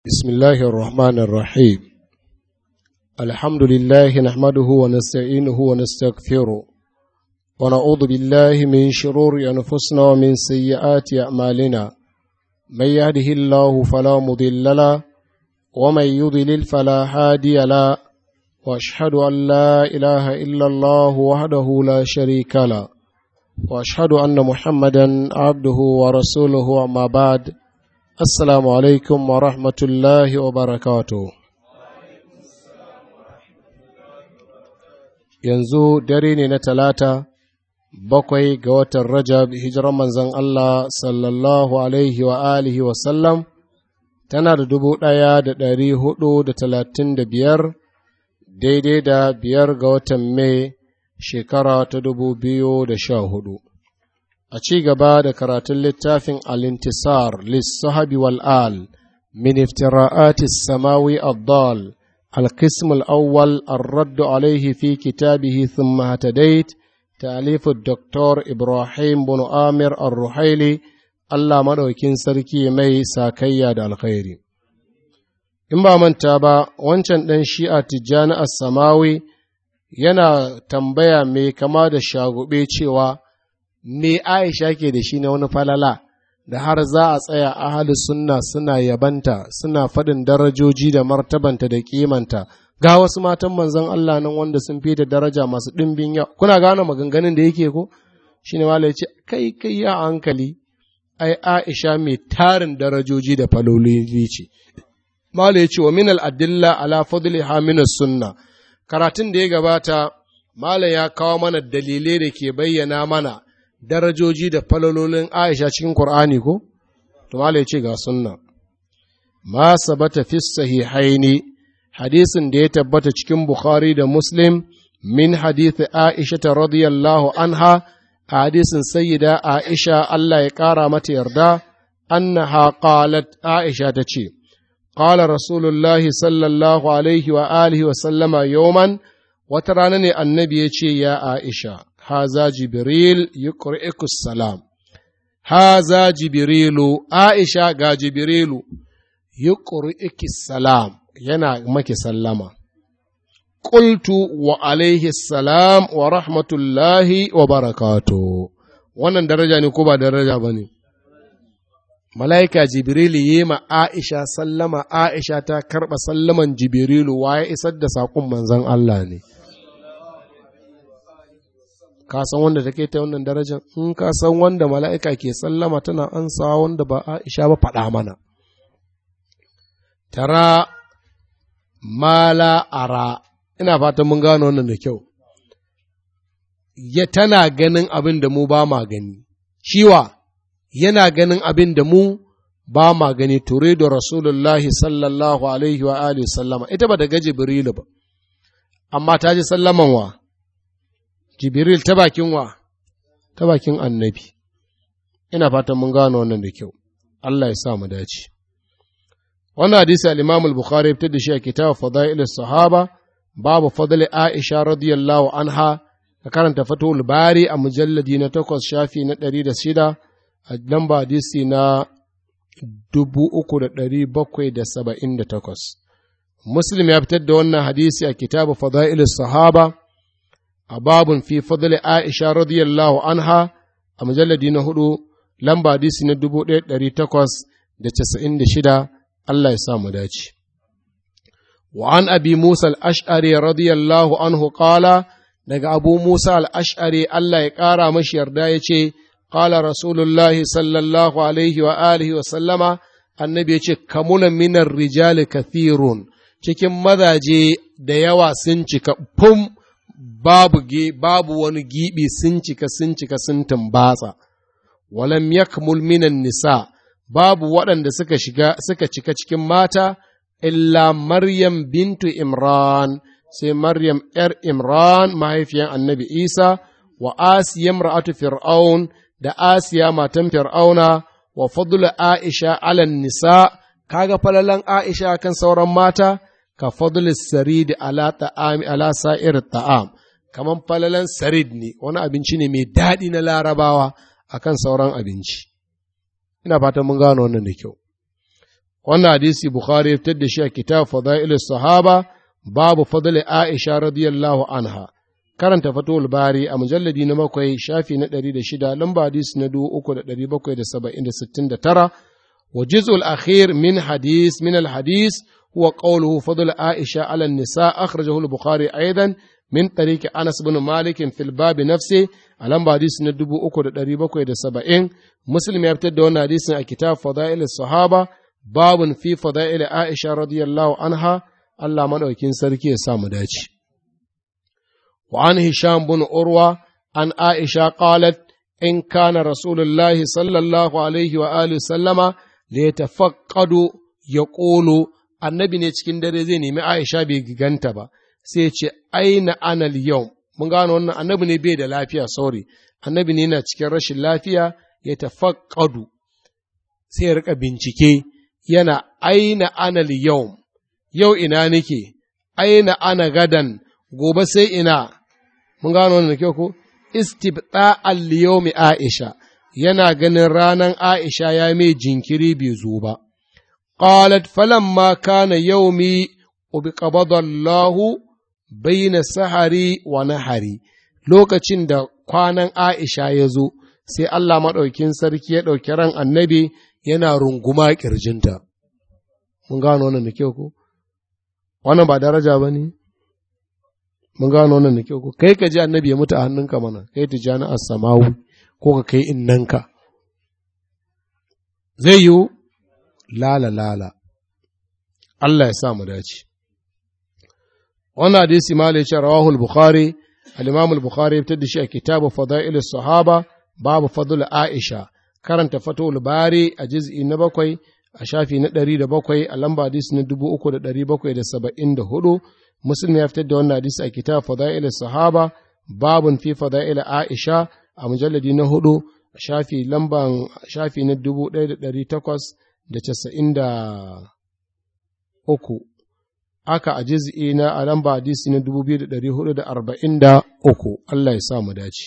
بسم الله الرحمن الرحيم الحمد لله نحمده ونستعينه ونستغفره ونعوذ بالله من شرور أنفسنا ومن سيئات أعمالنا من يهده الله فلا مضل له ومن يضلل فلا هادي له واشهد ان لا اله الا الله وحده لا شريك له واشهد ان محمدا عبده ورسوله اما بعد السلام عليكم ورحمه الله وبركاته yanzu dare ne na talata bakwai ga watan rajab hijiran manzon Allah sallallahu alaihi wa alihi wasallam tana da dubu ɗaya da ɗari hudu da talatin da biyar daidai da biyar ga watan mai shekara ta dubu biyu da sha hudu a ci gaba da karatun littafin alintisar lissahabi wal'al min iftira'ati samawi abdal القسم الأول الرد عليه في كتابه ثم هتديت تأليف الدكتور إبراهيم بن آمر الرحيلي Allah maɗaukin sarki mai sakayya da alkhairi. In ba manta ba, wancan ɗan shi'a tijjani samawi yana tambaya mai kama da shagube cewa me Aisha ke da shi na wani falala da har za a tsaya ahali sunna suna yabanta suna faɗin darajoji da martabanta da kimanta ga wasu matan manzon Allah nan wanda sun fi da daraja masu ɗimbin yau kuna gane maganganun da yake ko shine malai ya ce kai kai ya hankali ai Aisha mai tarin darajoji da faloli ce. Mala ya ce wa minal adilla ala fadliha min sunna karatun da ya gabata Mala ya kawo mana dalilai da ke bayyana mana darajoji da falololin Aisha cikin Kur'ani ko? To Mala ya ce ga sunna. Ma sabata fi sahihaini hadisin da ya tabbata cikin Bukhari da Muslim min hadithi Aisha ta radiyallahu anha a hadisin sayyida Aisha Allah ya ƙara mata yarda, annaha qalat Aisha ta ce, Qala Rasulullahi sallallahu alaihi wa alihi wa sallama yawman wata rana ne annabi ya ce ya Aisha, haza Jibril yuqri'ukus salam. Haza Jibrilu, Aisha ga Jibrilu, yuqri'ukis salam, yana maki sallama. قلت وعليه السلام ورحمة الله وبركاته wannan daraja ne ko ba daraja ba ne mala'ika jibrilu yi ma aisha sallama aisha ta karɓa sallaman jibrilu ya isar da saƙon manzan Allah ne ka san wanda take ta wannan darajar in ka san wanda mala'ika ke sallama tana ansa wanda ba aisha ba faɗa mana tara mala ara ina fatan mun gano wannan da kyau, ya tana ganin abin da mu ba ma gani, shiwa yana ganin abin da mu ba ma gani ture da Rasulullahi sallallahu Alaihi wa Alihi sallama, ita ba daga Jibrilu ba, amma ta ji sallaman wa, Jibril ta bakin wa, ta bakin annabi, ina fatan mun gano wannan da kyau, Allah ya sa mu dace. Wannan hadisi al-Imam al-Bukhari ya fitar da shi a kitab Fadail sahaba babu fadli Aisha radiyallahu anha ka karanta fatul bari a mujalladi na takwas shafi na ɗari da shida a lamba hadisi na dubu uku da ɗari bakwai da saba'in da takwas. Muslim ya fitar da wannan hadisi a kitabu fada'il sahaba a babun fi fadli Aisha radiyallahu anha a mujalladi na hudu lamba hadisi na dubu ɗaya ɗari takwas da casa'in da shida Allah ya sa mu dace. وعن أبي موسى الأشعري رضي الله عنه قال daga Abu Musa al'ash'ari Allah ya ƙara mashi yarda ya ce, Ƙala Rasulullahi sallallahu alaihi wa alihi wa sallama, annabi ya ce, Kamuna minar rijali kathirun, cikin mazaje da yawa sun cika fum babu, babu wani giɓi sun cika sun cika sun tumbatsa, walam yakmul minan nisa, babu waɗanda suka shiga suka cika cikin mata, illa Maryam bintu Imran, sai Maryam ’yar Imran mahaifiyan annabi Isa, wa Asiya ra'atu Fir'aun da Asiya matan Fir'auna, wa fadula Aisha alan nisa, kaga falalan Aisha kan sauran mata, ka fadula sarid ala ta'ami ala sa'ir ta'am, kaman falalan sarid ne, wani abinci ne mai daɗi na larabawa akan sauran abinci. Ina fatan mun gano wannan da kyau. wannan hadisi bukhari ya fitar da shi a kitab fadail sahaba babu fadl aisha radiyallahu anha karanta fatul bari a mujalladi na bakwai shafi na ɗari da shida lamba hadisi na dubu uku da ɗari bakwai da saba'in da sittin da tara wa juz'ul akhir min hadis min al hadis huwa qawluhu fadl aisha ala nisa akhrajahu al bukhari aidan min tariqi anas bin malik fil bab nafsi a lamba hadisi na dubu uku da ɗari bakwai da saba'in muslim ya fitar da wannan hadisin a kitab fadail sahaba babun fi fadail aisha radiyallahu anha Allah madaukin sarki ya sa mu dace وعن هشام بن عروة عن عائشة قالت إن كان رسول الله صلى الله عليه وآله وسلم ليتفقد يقول annabi ne cikin dare zai nemi Aisha bai giganta ba sai ce aina anal yau mun gano wannan annabi ne bai da lafiya sorry annabi ne yana cikin rashin lafiya ya tafaqqadu sai ya rika bincike yana aina anal yau yau ina nake aina ana gadan gobe sai ina mun gano wannan kyau ko istibda al-yawmi Aisha yana ganin ranan Aisha ya mai jinkiri bai zo ba qalat falamma kana yawmi ubiqabada Allah baina sahari wa nahari lokacin da kwanan Aisha ya zo sai Allah maɗaukin sarki ya ɗauki ran annabi yana runguma ƙirjinta mun gano wannan da kyau ko wannan ba daraja ba ne mun gano wannan da kyau ko kai ka ji annabi ya mutu a hannunka mana kai tijani as-samawi ko ka kai innanka zai yiwu lala lala Allah ya sa mu dace wannan hadisi ma ya ce rawahul bukhari al-imam al-bukhari ya fitar da shi a kitabu fadail sahaba babu fadl aisha karanta fatul bari a juz'i na bakwai a shafi na ɗari da bakwai a lamba hadisi na dubu uku da ɗari bakwai da saba'in da hudu muslim ya fitar da wannan hadisi a kitab fadail sahaba babun fi fadail aisha a mujalladi na hudu shafi lamban shafi na dubu ɗaya da ɗari takwas da casa'in da uku aka a jiz'i na a lamba hadisi na dubu biyu da ɗari hudu da arba'in da uku Allah ya sa mu dace.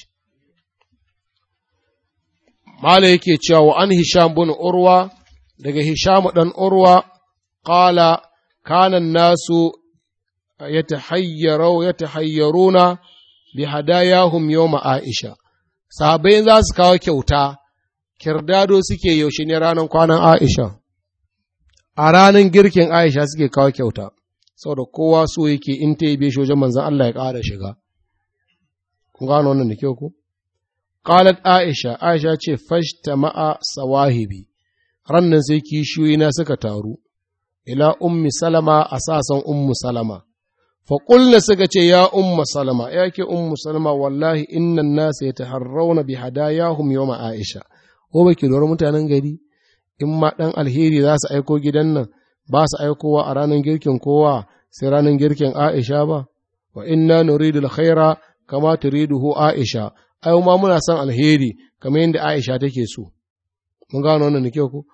Mala yake cewa wa an Hisham bin Urwa daga Hisham ɗan Urwa ƙala kanan nasu ya tahayyaruna bi hadayahum yawma Aisha. Sahabai za su kawo kyauta, kirdado suke yaushe ne ranar kwanan Aisha. A ranar girkin Aisha suke kawo kyauta. saboda kowa so yake in ta yi beshe wajen manzan Allah ya ƙara shiga. Kun gano wannan da kyau ku? Qalat Aisha, Aisha ce fashta ma'a sawahibi, rannan sai kishiyoyi na suka taru, ila ummi salama a sasan ummu salama. Faƙulna suka ce, Ya umma salama, ya ke ummu salama, wallahi innan nasa ya taharrauna bi hadayahum yawma Aisha. Ko ba ki lura mutanen gari, in ma ɗan alheri za su aiko gidan nan, ba su aikowa a ranar girkin kowa sai ranar girkin Aisha ba, wa inna nuridu alkhaira kama turiduhu Aisha, ai ma muna son alheri kamar yadda Aisha take so. Mun gano wannan kyau ko?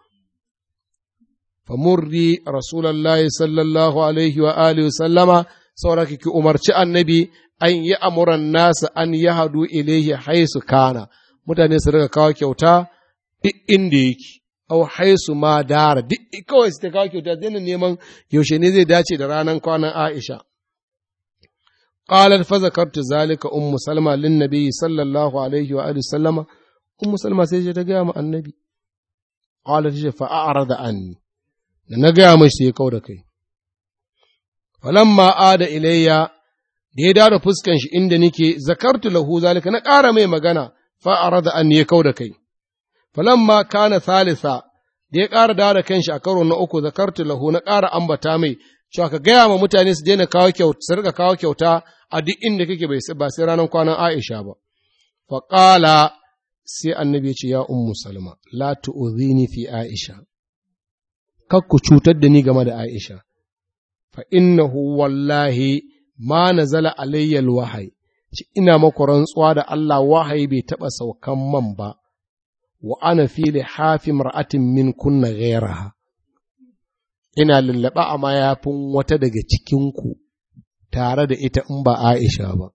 Famurri Rasulallah sallallahu alaihi wa alihi sallama saboda ki umarci annabi an yi amuran nasa an yi hadu ilaihi haisu kana mutane su riga kawo kyauta duk inda yake au haisu ma dara duk kawai su ta kawo kyauta daina neman yaushe ne zai dace da ranar kwanan Aisha. Qalat fa zakartu zalika ummu salma lin nabi sallallahu alaihi wa alihi sallama ummu salma sai ta gaya mu annabi qalat ce fa a'rada anni da na gaya mai sai ya kauda kai falamma ada ilayya da ya dada fuskan shi inda nake zakartu lahu zalika na ƙara mai magana fa arada anni ya kauda kai falamma kana thalitha da ya ƙara dawo da kanshi a karo na uku zakartu lahu na ƙara ambata mai cewa ka gaya ma mutane su daina kawo kyauta su rika kawo kyauta a duk inda kake bai ba sai ranar kwanan Aisha ba fa qala sai annabi ya ce ya ummu salma la tu'dhini fi Aisha kar ku cutar da ni game da Aisha fa innahu wallahi ma nazala alayya alwahyi ina maku rantsuwa da Allah wahayi bai taɓa saukan man ba wa ana fi lihafi mar'atin min kunna ghairaha ina lullaba a mayafin wata daga cikinku tare da ita in ba Aisha ba.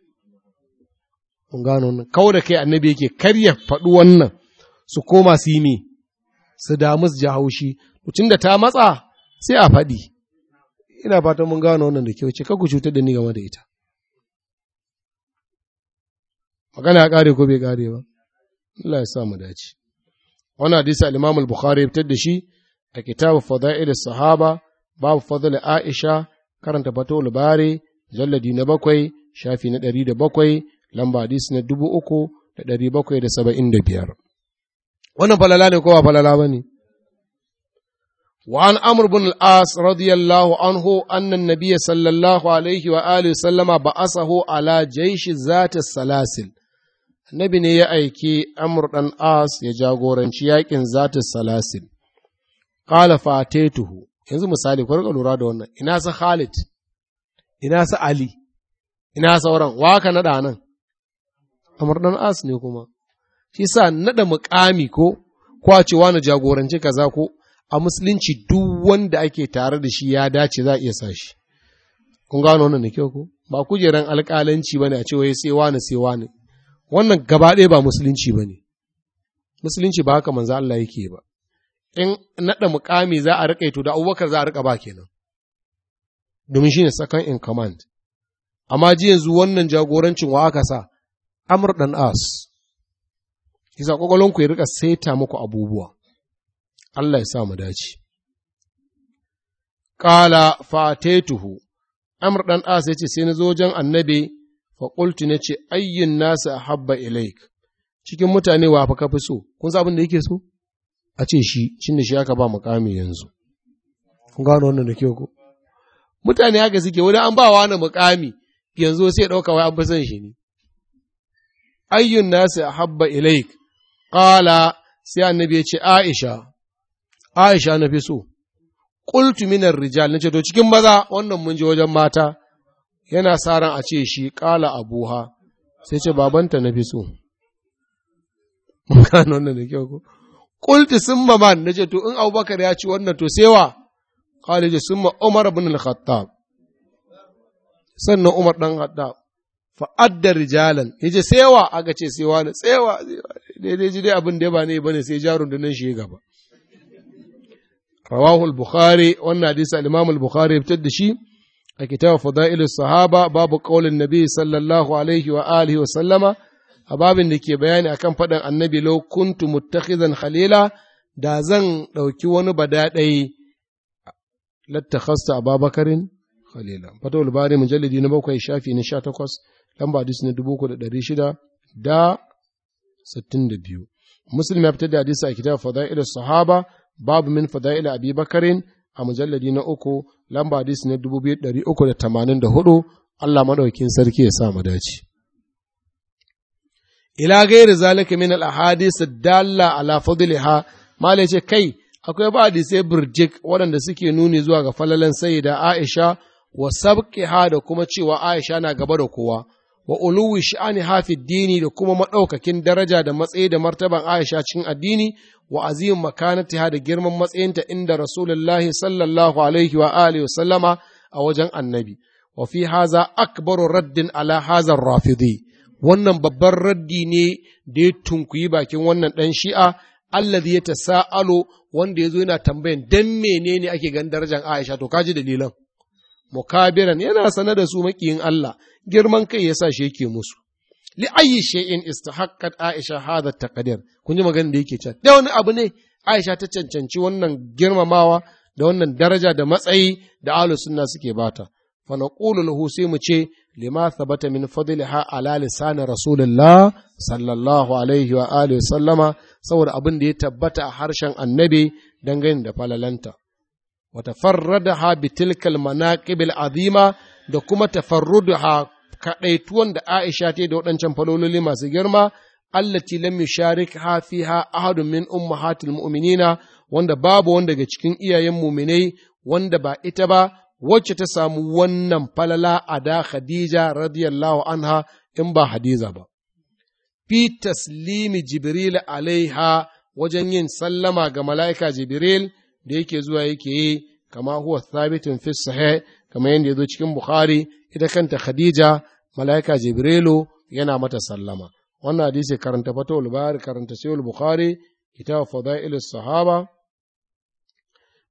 Kun gano nan, kawo da kai annabi yake karya faɗi wannan su koma su yi me, su damu su ji haushi, tun da ta matsa sai a faɗi ina fatan mun gano wannan da kyau ce ku cutar da ni game da ita magana ya ƙare ko bai ƙare ba Allah ya sa mu dace wannan hadisi al-Imam al-Bukhari ya fitar da shi a kitabu Fadail sahaba babu fadl Aisha karanta Fatul Bari jalladi na bakwai shafi na ɗari da bakwai lamba hadisi na dubu uku da ɗari bakwai da saba'in da biyar wannan falala ne ko ba falala ba ne وعن عمرو بن العاص رضي الله عنه أن النبي صلى الله عليه وآله وسلم بعثه على جيش ذات السلاسل Nabi ne ya aiki Amr ɗan As ya jagoranci yaƙin zata salasil. Ƙala fatetuhu, yanzu misali, ku lura da wannan, ina sa Khalid, ina sa Ali, ina sauran, waka naɗa nan, Amr ɗan As ne kuma. Shi sa naɗa muƙami ko, kwacewa na jagoranci kaza ko, a musulunci duk wanda ake tare da shi ya dace za a iya sa shi. Kun gano wannan da kyau ko? Ba kujeran alƙalanci ba ne a ce wai sai wani sai wani. wannan gaba ɗaya ba musulunci ba ne, musulunci ba haka manzo Allah yake ba, in naɗa mukami za a riƙa to da abubakar za a riƙa ba kenan, domin shi ne second in command, amma ji yanzu wannan jagorancin wa aka sa, Amr ɗan As, isa ƙwaƙwalonku ya riƙa saita muku abubuwa, Allah ya sa mu dace. Ƙala fatetuhu, Amr ɗan As ya ce sai na zo wajen annabi faƙultu na ce ayyin nasa a habba ilaik cikin mutane wa fa kafi so kun sa abin da yake so a ce shi cin da shi aka ba mukami yanzu kun gano wannan da kyau ko mutane haka suke wani an ba wani mukami yanzu sai ɗauka wai an fi son shi ne ayyun nasa a habba ilaik ƙala sai annabi ya ce aisha aisha na fi so qultu minar rijal nace to cikin maza wannan mun je wajen mata yana sa ran a ce shi ƙala abuha sai ce babanta na fi so. Gano wannan da kyau ko? Kulti sun man na ce to in Abubakar ya ci wannan to sewa, ƙala ce sun Umar bin al-Khattab. Sannan Umar ɗan Khattab. Fa'adda rijalan, ya ce sewa aka ce sewa ne, sewa, daidai ji dai abin da ya ba ne ba ne sai jarun da nan shi gaba. Rawahul Bukhari, wannan hadisi al-Imam al-Bukhari ya fitar da shi, a kitab fada'ilu sahaba babu qaulin nabi sallallahu alaihi wa alihi wa sallama a babin da ke bayani akan faɗin annabi law kuntu muttakhizan khalila da zan ɗauki wani badaɗai lattakhasta ababakarin khalila fatawul bari mujallidi na bakwai shafi na sha takwas lamba hadis na dubu uku da ɗari shida da sittin da biyu muslim ya fitar da hadisi a kitab fada'ilu sahaba babu min fada'ilu abi bakarin a mujalladi na uku lamba hadisi na dubu biyu ɗari uku da tamanin da hudu Allah maɗaukin sarki ya sa mu dace. Ila gairi zalika min al-ahadis dalla ala fadliha malai ce kai akwai ba hadisai burjik waɗanda suke nuni zuwa ga falalan sayyida Aisha wa sabqiha da kuma cewa Aisha na gaba da kowa wa uluwi sha'ani hafi dini da kuma maɗaukakin daraja da matsayi da martaban Aisha cikin addini wa azim makanatiha da girman matsayinta inda Rasulullahi sallallahu alaihi wa alihi wa sallama a wajen annabi. Wa fi haza akbaru raddin ala hazar rafidi. Wannan babban raddi ne da ya tunkuyi bakin wannan ɗan shi'a, alladhi ya tasa'alo wanda ya zo yana tambayan dan menene ake gan darajar Aisha to kaji dalilan. Mukabiran yana sane da su makiyin Allah, girman kai yasa shi yake musu. li ayi shay'in istahaqqat Aisha hadha taqdir kun ji maganar da yake cewa da wani abu ne Aisha ta cancanci wannan girmamawa da wannan daraja da matsayi da ahlus sunna suke bata fa naqulu lahu sai mu ce lima thabata min fadliha ala lisan rasulullah sallallahu alaihi wa alihi sallama saboda abin da ya tabbata a harshen annabi dangane da falalanta wa tafarradaha bi tilkal manaqibil azima da kuma tafarrudaha kaɗaituwan da Aisha ta da waɗancan falololi masu girma, allati lam yusharik ha fiha ahadun min ummahatil mu'minina wanda babu wanda daga cikin iyayen muminai wanda ba ita ba wacce ta samu wannan falala a da Khadija radiyallahu anha in ba Hadiza ba. Fi taslimi Jibril alaiha wajen yin sallama ga mala'ika Jibril da yake zuwa yake yi kama huwa thabitin fi sahih kama yadda ya zo cikin Bukhari ita kanta Khadija mala'ika Jibrilu yana mata sallama. Wannan hadisi karanta fatawul bari karanta sayul Bukhari kitab fadail sahaba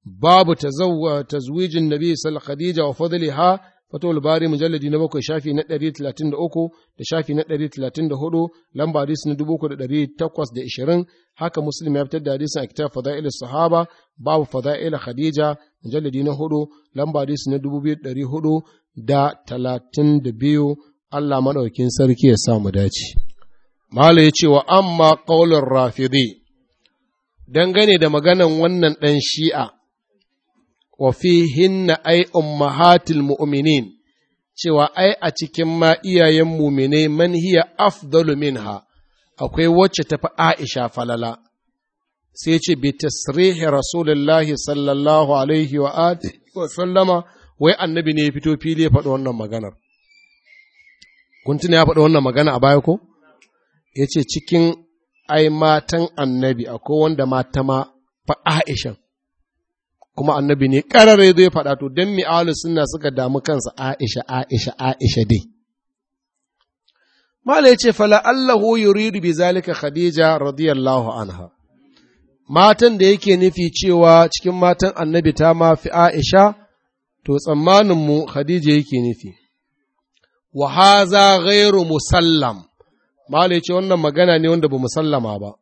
babu tazwijin nabi sallallahu khadija wa fadliha fatul bari mujalladi na bakwai shafi na ɗari talatin da uku da shafi na ɗari talatin da hudu lamba hadisi na dubu da ɗari takwas da ishirin haka muslim ya fitar da hadisin a kitab fada'il sahaba babu fada'il khadija mujalladi na hudu lamba hadisi na dubu biyu ɗari hudu da talatin da biyu Allah maɗaukin sarki ya sa mu dace. Mala ya ce wa amma ƙaunar rafidi dangane da maganan wannan ɗan shi'a wa hinna ai ummahatil mu'minin cewa ai a cikin ma iyayen mumine man hiya afdalu minha akwai wacce tafi Aisha falala sai ce bi tasrihi rasulullahi sallallahu alaihi wa alihi wa sallama wai annabi ne ya fito fili ya faɗi wannan maganar kun tuna ya faɗi wannan magana a baya ko ya ce cikin ai matan annabi akwai wanda mata ma fa Aisha kuma annabi ne ƙarare zai faɗa to don mi'alu suna suka damu kansa Aisha Aisha Aisha dai Mala ya ce fala Allahu yuridu bi zalika Khadija radiyallahu anha matan da yake nufi cewa cikin matan annabi ta ma fi Aisha to tsammanin mu Khadija yake nufi wa haza ghairu musallam Mala ya ce wannan magana ne wanda ba musallama ba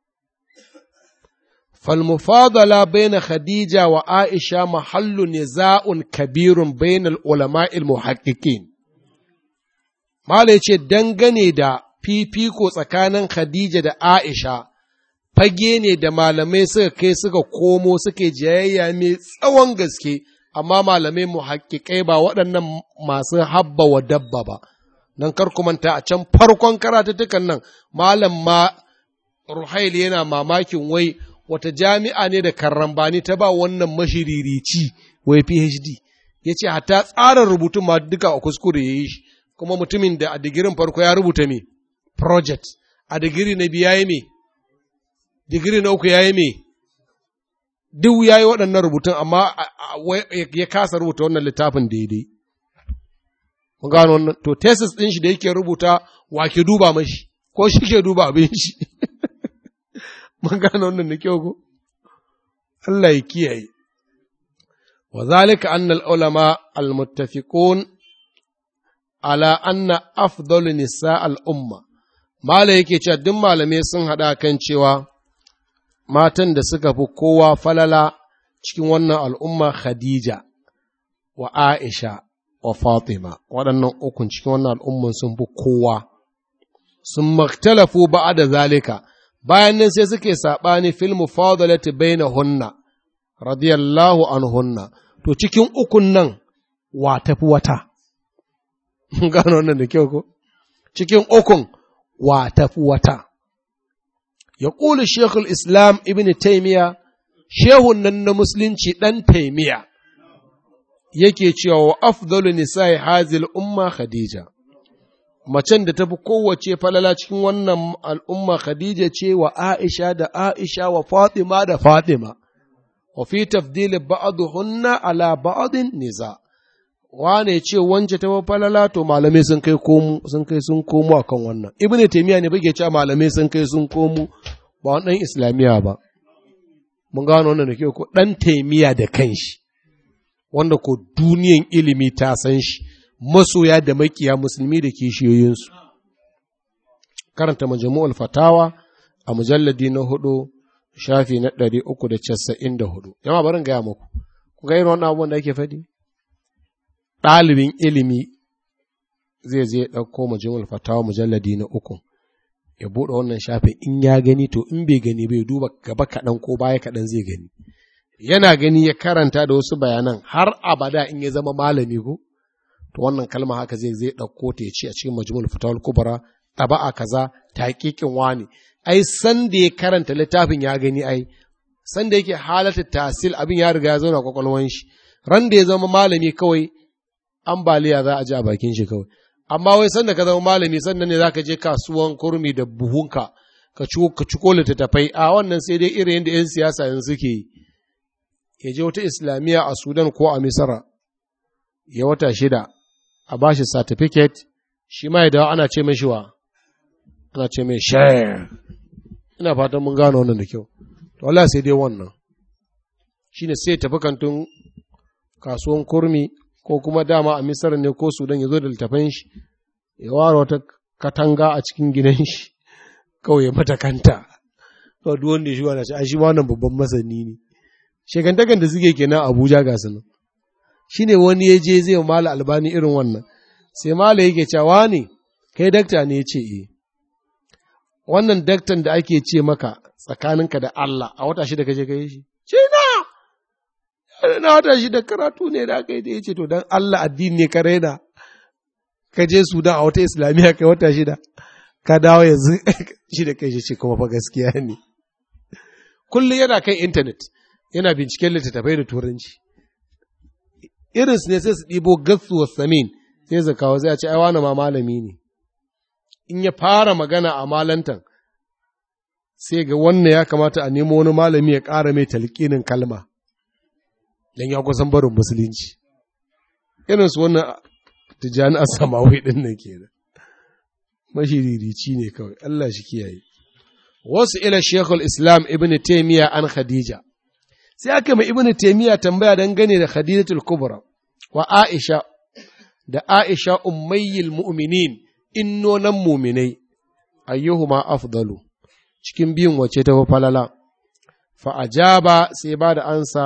فالمفاضلة بين خديجة وعائشة محل نزاع كبير بين العلماء المحققين ما ce dangane da fifiko tsakanin Khadija da Aisha fage ne da malamai suka kai suka komo suke jayayya mai tsawon gaske amma malamai muhakkikai ba waɗannan masu habba wa dabba ba nan kar ku manta a can farkon karatuttukan nan malam ma Ruhail yana mamakin wai wata jami'a ne da karambani ta ba wannan mashiririci wai PhD ya ce hata tsarin rubutun ma duka a kuskure ya yi shi kuma mutumin da a digirin farko ya rubuta me project a digiri na biya ya me digiri na uku ya yi me duk ya yi waɗannan rubutun amma ya kasa rubuta wannan littafin daidai mun gano wannan to thesis ɗin shi da yake rubuta wa ke duba mashi ko shi ke duba abin shi mun gano wannan da kyau ko Allah ya kiyaye wa zalika anna al-ulama al-muttafiqun ala anna afdalu nisa al-umma mala yake cewa duk malamai sun hada kan cewa matan da suka fi kowa falala cikin wannan al'umma Khadija wa Aisha wa Fatima waɗannan ukun cikin wannan al'umman sun fi kowa sun maktalafu ba'a da zalika bayan nan sai suke saɓani fil mufadalati baina hunna radiyallahu anhunna to cikin ukun nan wa tafi wata gano wannan da kyau ko cikin ukun wa tafi wata ya ƙuli shekul islam ibn taimiya shehun nan na musulunci ɗan taimiya yake cewa wa afdalu nisa'i hazil umma khadija macen da tafi kowace falala cikin wannan al'umma Khadija ce wa Aisha da Aisha wa Fatima da Fatima, wa fi tafdili ba'aduhunna ala ba'adin niza. Wane ce wance ta falala to malamai sun kai komu sun kai sun komo akan wannan. Ibn Taymiya ne bage cewa malamai sun kai sun komo ba wannan Islamiya ba. Mun gano wannan da ke ko dan Taymiya da kanshi wanda ko duniyan ilimi ta san shi. masoya da makiya musulmi da kishiyoyinsu. Karanta majamu'ul fatawa a mujalladi na hudu shafi na ɗari uku da casa'in da hudu. Yama barin gaya muku, ku ga irin wannan abubuwan da ake faɗi? Ɗalibin ilimi zai je ɗauko majamu'ul fatawa mujalladi na uku. Ya buɗe wannan shafin in ya gani to in bai gani bai duba gaba kaɗan ko baya kaɗan zai gani. Yana gani ya karanta da wasu bayanan har abada in ya zama malami ko? to wannan kalma haka zai zai ɗauko ta ya ce a cikin majmul fatawul kubra taba'a kaza taqiqin wani ai san da ya karanta littafin ya gani ai san da yake halata tasil abin ya riga ya zauna kwakwalwan shi ran da ya zama malami kawai ambaliya za a ji a bakin shi kawai amma wai san da ka zama malami sannan ne zaka je kasuwan kurmi da buhunka ka ci ka ciko littattafai a wannan sai dai irin yadda yan siyasa yanzu suke yi ya je wata islamiyya a Sudan ko a Misra ya wata shida a ba shi certificate shi ma ya dawo ana ce mai shiwa ana ce mai share ina fatan mun gano wannan da kyau to Allah sai dai wannan shine sai tafi kantin kasuwan kurmi ko kuma dama a misar ne ko sudan ya zo da littafan shi ya ware wata katanga a cikin gidan shi kawai ya mata kanta to duk wanda ya shi wani a shi wannan babban masani ne shekantakan da suke kenan abuja ga su nan shine wani ya je zai mala albani irin wannan sai mala yake cewa ne kai dakta ne ya ce eh wannan daktan da ake ce maka tsakaninka da Allah a wata shida kaje kai shi ce na na wata shida karatu ne da aka yi da yace to dan Allah addini ne ka raina ka je Sudan a wata islamiyya kai wata shida ka dawo yanzu shi da kai shi ce kuma fa gaskiya ne kullum yana kan intanet yana binciken littattafai da turanci irinsu ne sai su ɗibo gatsu wa samin sai su kawo sai a ce ai wani ma malami ne in ya fara magana a malantan sai ga wannan ya kamata a nemo wani malami ya ƙara mai talƙinin kalma don ya kusan barin musulunci irinsu wannan tijjani a samawi ɗin nan ke da mashiririci ne kawai Allah shi kiyaye wasu ila shekul islam ibn taimiyya an khadija sai aka mai ibn taimiyya tambaya dangane da khadijatul kubra wa aisha da aisha ummayyil mu'minin innonan muminai ayyuhuma afdalu cikin biyun wace ta falala fa ajaba sai ba da ansa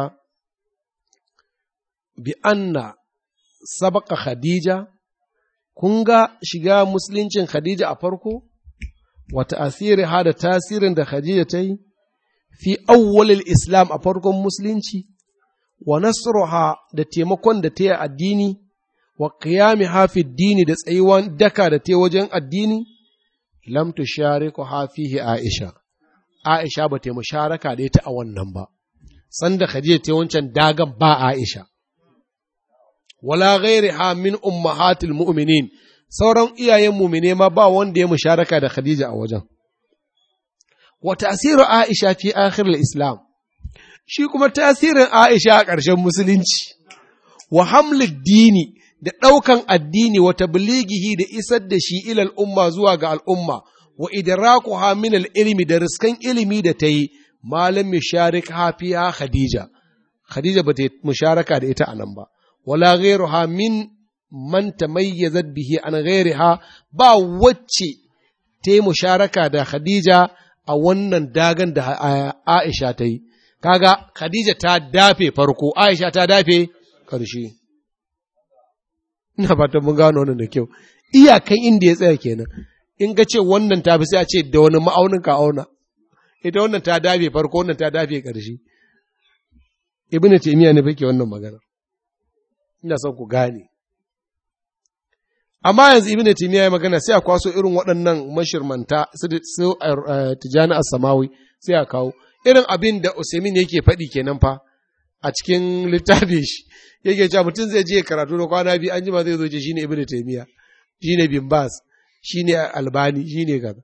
bi anna sabaka khadija kun ga shiga musuluncin khadija a farko wata asiri ha da tasirin da khadija ta yi fi awwalil islam a farkon musulunci wa nasruha da taimakon da ta yi addini wa qiyami hafi dini da tsayuwan daka da ta wajen addini lam tushariku hafihi aisha aisha ba ta musharaka da ita a wannan ba sanda khadija ta wancan dagan ba aisha wala ghairiha min ummahatil mu'minin sauran iyayen mu'mine ma ba wanda ya musharaka da khadija a wajen wa tasiru aisha fi akhir islam shi kuma tasirin aisha a ƙarshen musulunci wa hamlid dini da ɗaukan addini wa tablighihi da isar da shi ilal umma zuwa ga al'umma wa idrakuha min ilmi da riskan ilimi da ta yi malam misharik hafiya khadija khadija ba ta musharaka da ita anan ba wala ghairuha min man tamayyazat bihi an ghairiha ba wacce ta yi musharaka da khadija a wannan dagan da Aisha ta yi kaga khadija ta dafe farko Aisha ta dafe ƙarshe ina fatan mun gano wannan da kyau iyakan inda ya tsaya kenan in ka ce wannan ta fi sai a ce da wani ma'aunin ka auna ita wannan ta dafe farko wannan ta dafe ƙarshe ibnu taymiya ne fake wannan magana ina son ku gane amma yanzu ibnu taymiya ya magana sai a kwaso irin waɗannan mashirmanta su tijani as-samawi sai a kawo irin abin da usaimin yake faɗi kenan fa a cikin littafin shi yake cewa mutum zai je karatu da kwana biyu an jima zai zo ce shine ibnu taymiya shine bin bas shine albani shine kaza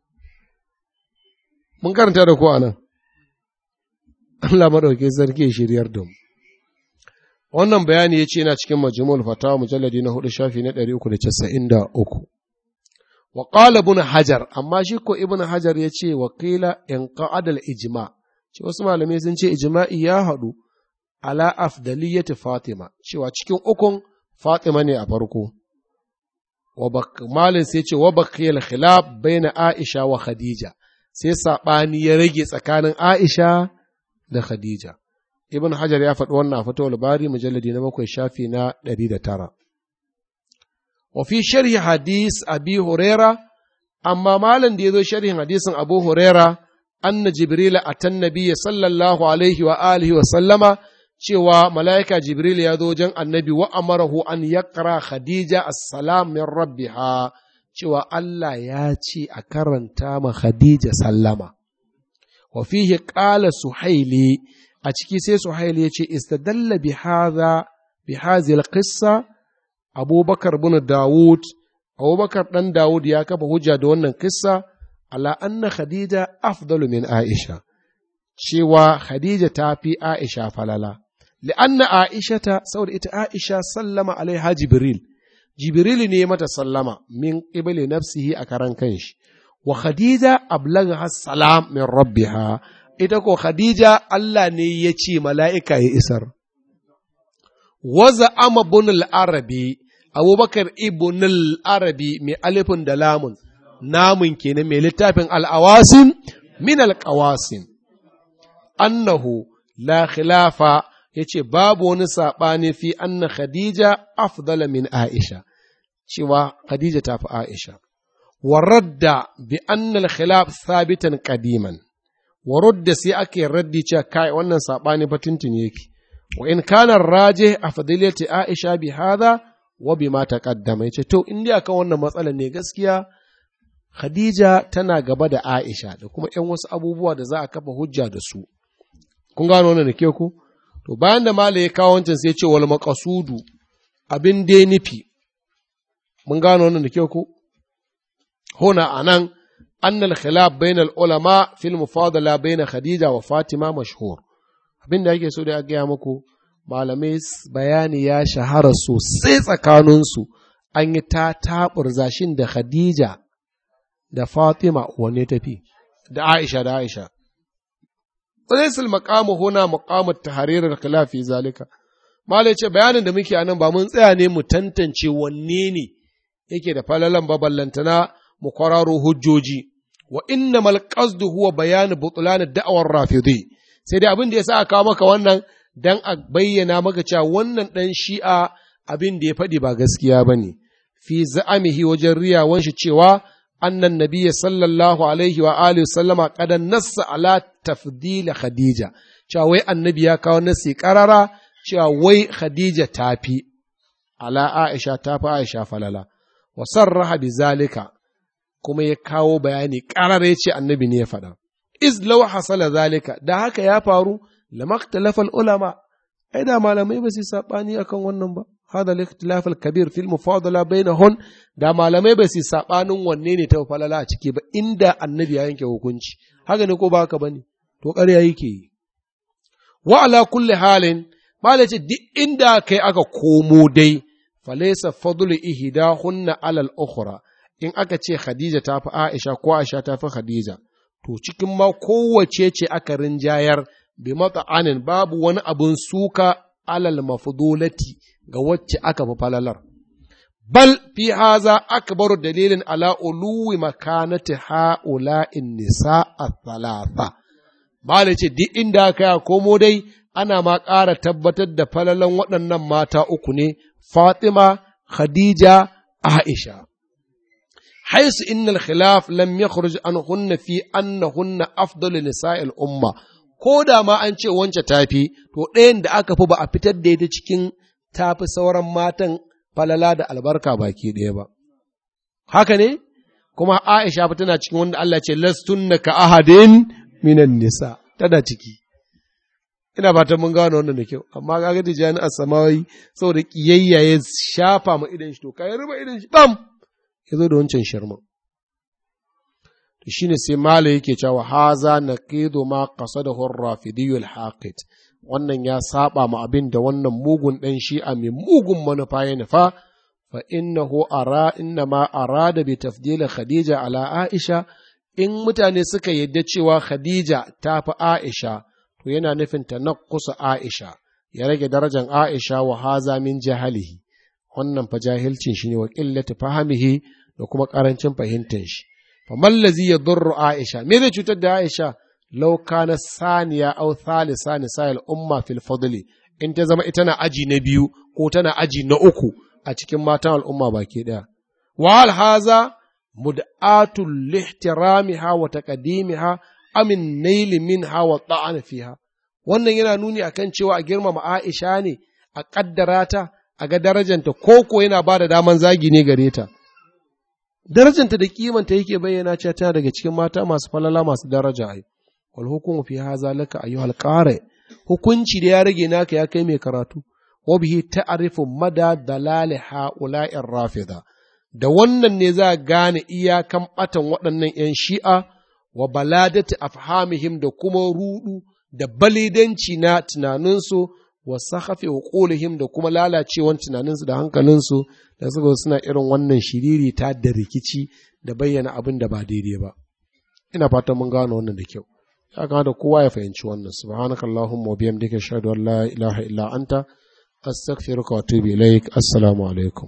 mun karanta da ko anan Allah madauke sarki shiryar da mu wannan bayani yace yana cikin majmu'ul fatawa mujalladi na hudu shafi na 393 wa qala ibn hajar amma shi ko ibn hajar yace wa qila in qa'adal ijma ce wasu malamai sun ce ijma'i ya haɗu ala afdaliyati Fatima cewa cikin ukun Fatima ne a farko wa malin sai ce wa baqiyal khilaf baina Aisha wa Khadija sai sabani ya rage tsakanin Aisha da Khadija Ibn Hajar ya faɗi wannan a fatawar bari mujalladi na bakwai shafi na ɗari da tara. Wa fi sharhi hadis Abi Huraira, amma malam da ya zo sharhin hadisin Abu Huraira, anna Jibril atan nabiyya sallallahu alaihi wa alihi wa sallama cewa mala'ika Jibril ya zo wajen annabi wa amarahu an yaqra Khadija assalam min rabbiha cewa Allah ya ce a karanta ma Khadija sallama. Wa fihi qala Suhaili a ciki sai Suhaili ya ce istadalla bi hadha bi hadhihi qissa Abubakar bin Dawud Abubakar dan Dawud ya kafa hujja da wannan kissa ala anna Khadija afdalu min Aisha cewa Khadija ta fi Aisha falala لأن عائشة سود إت عائشة سلم عليها جبريل جبريل نيمة سلم من قبل نفسه أكران كنش وخديجة أبلغها السلام من ربها ita ko Khadija Allah ne ya ce mala'ika ya isar. Waza ama bunul arabi, abubakar ibnul arabi mai alifin da lamun, namun kenan mai littafin al'awasin min alƙawasin. Annahu la khilafa ya ce babu wani saɓani fi anna Khadija afdala min Aisha, cewa Khadija ta fi Aisha. ورد بأن الخلاف ثابتا قديما ورد سي أكي ردي كاي wannan sabani fatintin yake wa in kana raje a fadilati Aisha bi hada wa bima taqaddama yace to in dai akan wannan matsalar ne gaskiya Khadija tana gaba da Aisha da kuma ƴan wasu abubuwa da za a kafa hujja da su kun gano wannan da ke ku to bayan da mala ya kawo wancan sai ya ce wal maqasudu abin dai nufi mun gano wannan da ke ku هنا أنان أن الخلاف بين العلماء في المفاضلة بين خديجة وفاطمة مشهور abin da ake so da gaya muku malamai bayani ya shahara sosai tsakaninsu an yi ta taɓurzashin da Khadija da Fatima wanne tafi da Aisha da Aisha. Wadaisul maqamu huna maqamu tahririr khilafi zalika. Malai ce bayanin da muke anan ba mun tsaya ne mu tantance wanne ne yake da falalan baballantana mu kwararo hujjoji wa innamal qasdu huwa bayan butlan da'awar rafidi sai dai abin da yasa aka kawo maka wannan dan a bayyana maka cewa wannan dan shi'a abin da ya faɗi ba gaskiya bane fi za'amihi wajen riyawan shi cewa annan nabiyyi sallallahu alaihi wa alihi sallama qad nassa ala tafdil khadija cewa wai annabi ya kawo nasi karara cewa wai khadija tafi ala aisha tafi aisha falala wa sarraha bi zalika kuma ya kawo bayani ƙarar ya ce annabi ne ya faɗa. Iz law hasala zalika da haka ya faru lamaktalafal ulama ai da malamai ba su saɓani akan wannan ba hada al kabir fil mufadala bainahun da malamai ba su saɓanin wanne ne ta falala a ciki ba inda annabi ya yanke hukunci haka ne ko ba haka bane to ƙarya yake yi wa ala kulli halin malai ce duk inda kai aka komo dai falaysa fadlu ihdahunna alal ukhra in aka ce Khadija ta fi Aisha ko Aisha ta fi Khadija, to cikin ma kowace ce aka rinjayar bi mata'anin babu wani abin suka alal mafudulati ga wacce aka fi falalar. Bal fi haza akbaru dalilin ala uluwi makanati ha'ula'in nisa a thalatha. Bala ce duk inda aka ya komo dai ana ma ƙara tabbatar da falalan waɗannan mata uku ne, Fatima, Khadija, Aisha. حيث إن الخلاف لم يخرج عنهن في أنهن أفضل نساء الأمة ko da ma an ce wance tafi to ɗayan da aka fi ba a fitar da ita cikin tafi sauran matan falala da albarka baki ɗaya ba haka ne kuma Aisha fa tana cikin wanda Allah ce lastunna ka ahadin minan nisa tana ciki ina fatan mun gano wannan da kyau amma kaga tijani as-samawi saboda kiyayya ya shafa ma idan shi to kai ruba idan shi bam ya zo da wancan shirman. To shi ne sai Mala yake cewa haza na ƙido ma ƙasa da rafidiyul haqid wannan ya saba ma abin da wannan mugun ɗan shi'a mai mugun manufa ya nufa fa innahu ara inna ma arada bi tafdila khadija ala aisha in mutane suka yadda cewa khadija ta fi aisha to yana nufin ta kusa aisha ya rage darajar aisha wa haza min jahalihi wannan fa jahilcin shi ne wa qillati fahimihi da kuma ƙarancin fahimtar shi. Famallazi ya durru Aisha, me zai cutar da Aisha? Lau kana saniya au thalisa nisa'il umma fil fadli in ta zama ita na aji na biyu ko tana aji na uku a cikin matan al'umma baki ɗaya. Wa haza mud'atul lihtiramiha wa taqdimiha amin naili minha wa ta'an fiha. Wannan yana nuni akan cewa a girmama Aisha ne a ƙaddara ta a ga darajanta ko ko yana ba da daman zagi ne gare ta. darajanta da kimanta yake bayyana cewa tana daga cikin mata masu falala masu daraja ai wal hukumu fi hadha laka ayyuhal qari hukunci da ya rage naka ya kai mai karatu wa bihi ta'rifu mada dalali ha'ula'ir rafida da wannan ne za gane iyakan batan waɗannan ‘yan shi'a wa baladati afhamihim da kuma rudu da balidanci na tunaninsu wa sahafi uqulihim da kuma lalacewan tunaninsu da hankalinsu da suka suna irin wannan shiriri ta da rikici da bayyana abin da ba daidai ba ina fatan mun gano wannan da kyau ya kamata kowa ya fahimci wannan subhanakallahumma wa bihamdika ashhadu an la ilaha illa anta astaghfiruka wa atubu ilaik assalamu alaikum